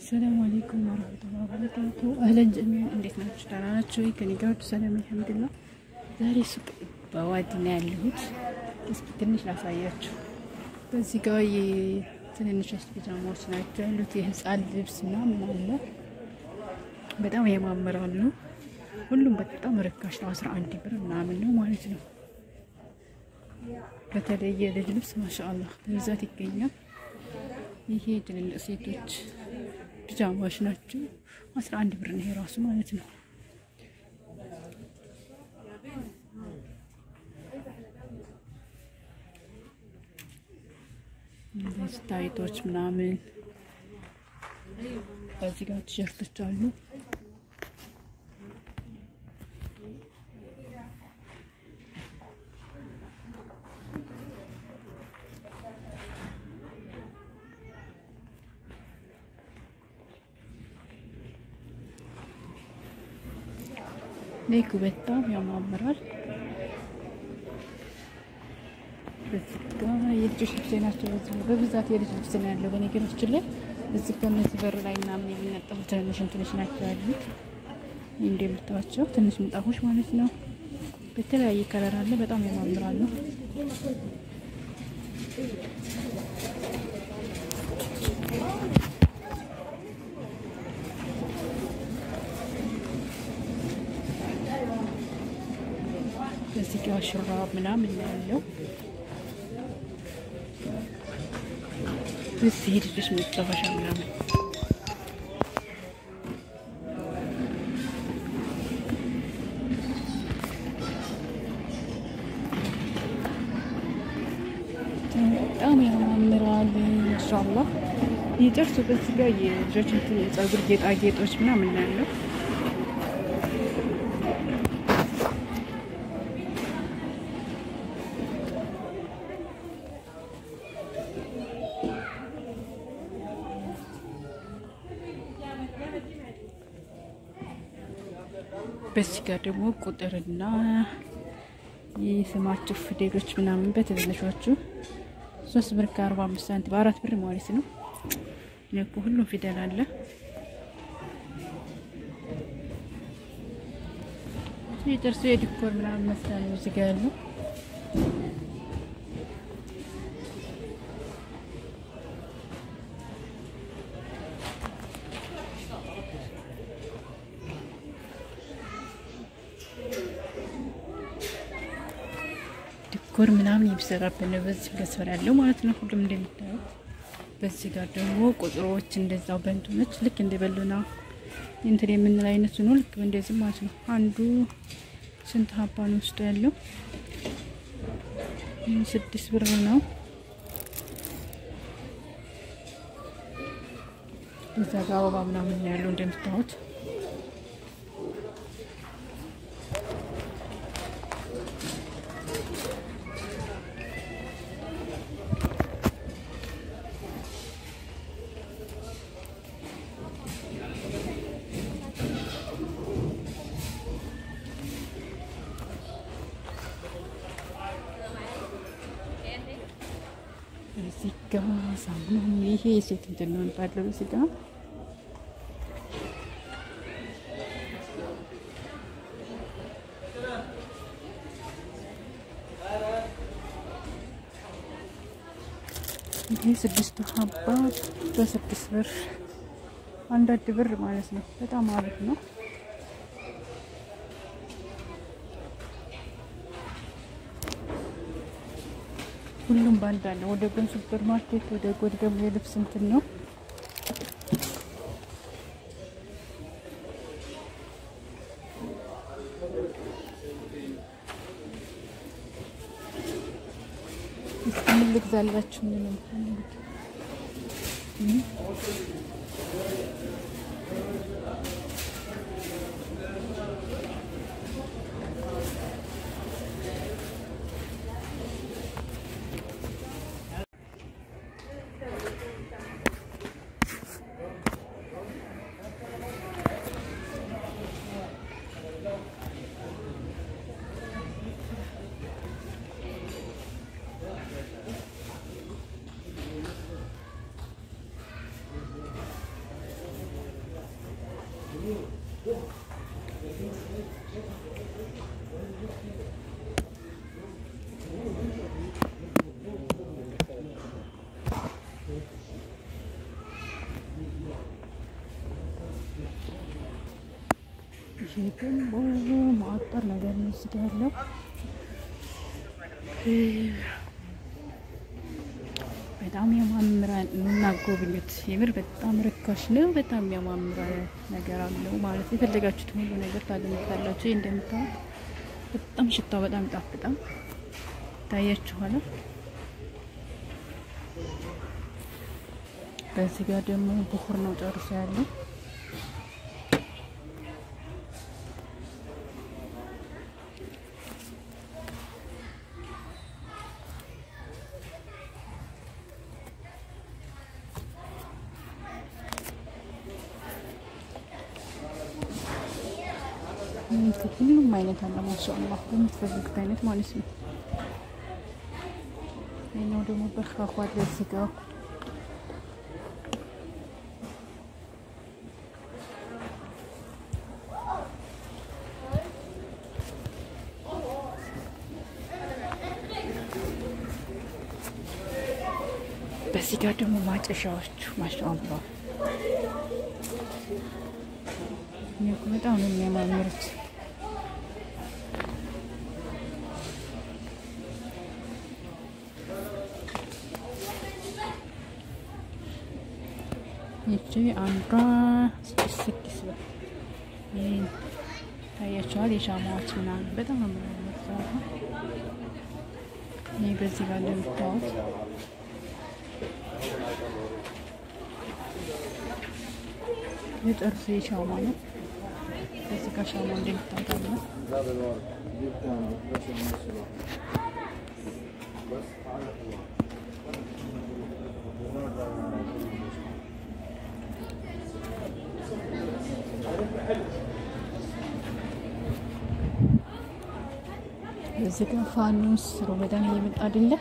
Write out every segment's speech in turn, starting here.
ሰላም አለይኩም ወረህመቱላሂ ወበረካቱ። አህለን ጀሚዕ እንዴት ናችሁ? ደህና ናችሁ? ከእኔ ጋር ሁሉ ሰላም አልሐምዱሊላህ። ዛሬ ሱቅ በዋዲ ነው ያለሁት። እስኪ ትንሽ ላሳያችሁ። በዚህ ጋር የትንንሽ ፒጃማዎች ናቸው ያሉት። የህፃን ልብስ ምናምን አለ። በጣም ያማምራሉ። ሁሉም በጣም ርካሽ ነው። አስራ አንድ ብር ምናምን ነው ማለት ነው። በተለይ የልጅ ልብስ ማሻአላህ በብዛት ይገኛል። ይሄ ትልልቅ ሴቶች ፒጃማዎች ናቸው። አስራ አንድ ብር ነው ይሄ ራሱ ማለት ነው። እንደዚህ ታይቶች ምናምን በዚህ ጋር ቲሸርቶች አሉ። ኔኩ በጣም ያማምራል። የልጆች ልብስ ናቸው። በብዛት የልጅ ልብስ ነው ያለው። በነገራችን ላይ እዚህ ከነዚህ በር ላይ ምናምን የሚነጠፉ ትንንሽ እንትኖች ናቸው ያሉት። እንደምታዋቸው ትንሽ ምንጣፎች ማለት ነው። በተለያየ ከለር አለ። በጣም ያማምራሉ። እዚህ ጋር ሹራብ ምናምን ያለው እዚህ ልጆች መጫወቻ ምናምን በጣም ያማምራል። ማሻአላህ የጥርሱ በዚህ ጋር የልጆች የጸጉር ጌጣጌጦች ምናምን ያለው በዚህ ጋር ደግሞ ቁጥርና የስማቸው ፊደሎች ምናምን በትንንሾቹ ሶስት ብር ከአርባ አምስት ሳንቲም በአራት ብር ማለት ነው። እኮ ሁሉም ፊደል አለ። የጥርሱ የዲኮር ምናምን መስላ ነው እዚህ ጋር ያለው። ዲኮር ምናምን የሚሰራበት ነው። በዚህ መስፈር ያለው ማለት ነው። ሁሉም እንደሚታዩት በዚህ ጋር ደግሞ ቁጥሮች እንደዛው በእንትኖች ልክ እንደ በሉና እንትን የምንል አይነቱ ነው። ልክ እንደዚህ ማለት ነው። አንዱ ስንት ሀባ ነው ውስጡ ያለው? ስድስት ብር ነው። እዛ ጋር አበባ ምናምን ነው ያለው እንደምታዩት እዚህ ጋ ሳሙና ይሄ የሴት እንትን ነው ባለው እዚህ ጋ ይሄ ስድስቱ ሀባ በስድስት ብር አንዳንድ ብር ማለት ነው። በጣም አሪፍ ነው። ሁሉም ባንድ አለ። ወደ ጎን ሱፐር ማርኬት፣ ወደ ጎን ደግሞ የልብስ እንትን ነው። እስኪ ምን ልግዛላችሁ? ምን ነው ይሄ ደግሞ ማዕጠር ነገር ነው እዚህ ጋ ያለው በጣም ያማምራል። የምናጎብኙት የምር በጣም ርካሽ ነው። በጣም ያማምራ ነገር አለው ማለት የፈለጋችሁት ሁሉ ነገር ታገኙታላችሁ። ይህ እንደምታዩት በጣም ሽታው በጣም ይጣፍጣል። ታያችኋል። በዚህ ጋር ደግሞ ብኩር ነው ጨርሶ ያለው ሁሉም አይነት አለ። ማሻአላ በምትፈልጉት አይነት ማለት ነው። ይኸኛው ደግሞ በካኳ ለዚህ ጋር በዚህ ጋር ደግሞ ማጨሻዎቹ ማሻአላ በጣም ነው የሚያማምሩት። ይቺ አንዷ ስድስት ስድስት ብር ታያቸዋል። የሻማዎች ምናምን በጣም ነው የሚያምሩት። ይህ በዚህ ጋር እንደምታዩት የጥርስ ሻማ ነው። እዚህ ጋር ሻማ እንደምታውቃለ እዚህ ጋር ፋኑስ ሮመዳን እየመጣ አይደለ?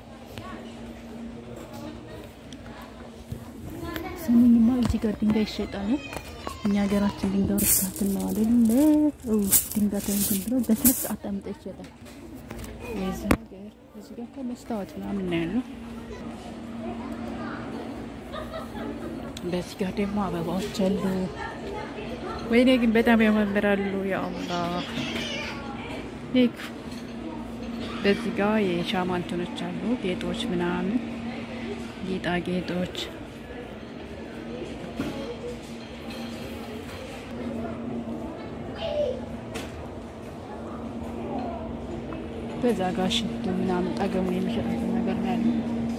ስሙኝማ እዚህ ጋር ድንጋይ ይሸጣል። እኛ ሀገራችን ድንጋይ ርካትን ነው አይደለ? ድንጋይ ተንትን ብሎ በስነ ስርዓት አምጣ ይሸጣል። የዚህ ሀገር እዚህ ጋር መስታወት ምናምን ነው ያለው። በዚህ ጋር ደግሞ አበባዎች አሉ። ወይኔ ግን በጣም ያማምራሉ። ያ አላህ ይክ በዚህ ጋር የሻማ እንትኖች አሉ፣ ጌጦች ምናምን ጌጣጌጦች በዛ ጋር ሽቱ ምናምን ጠገሙን የሚሸጡት ነገር ነው ያለው።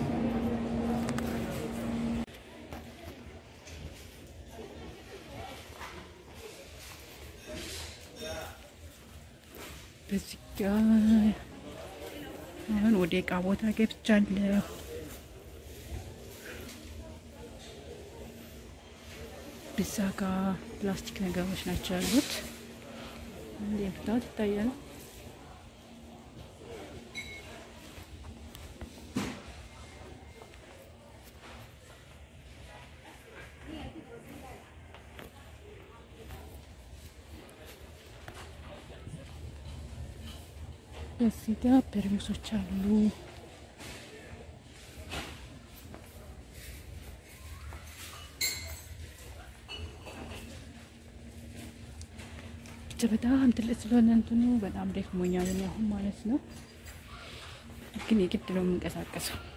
በዚህ ጋር አሁን ወደ እቃ ቦታ ገብቻለሁ። ብዛ ጋር ፕላስቲክ ነገሮች ናቸው ያሉት። እንደምታዩት ይታያል። እዚህ ጋር ፐርሙሶች አሉ። ብቻ በጣም ትልቅ ስለሆነ እንትኑ በጣም ደክሞኛል አሁን ማለት ነው። ግን የግድ ነው የምንቀሳቀሰው።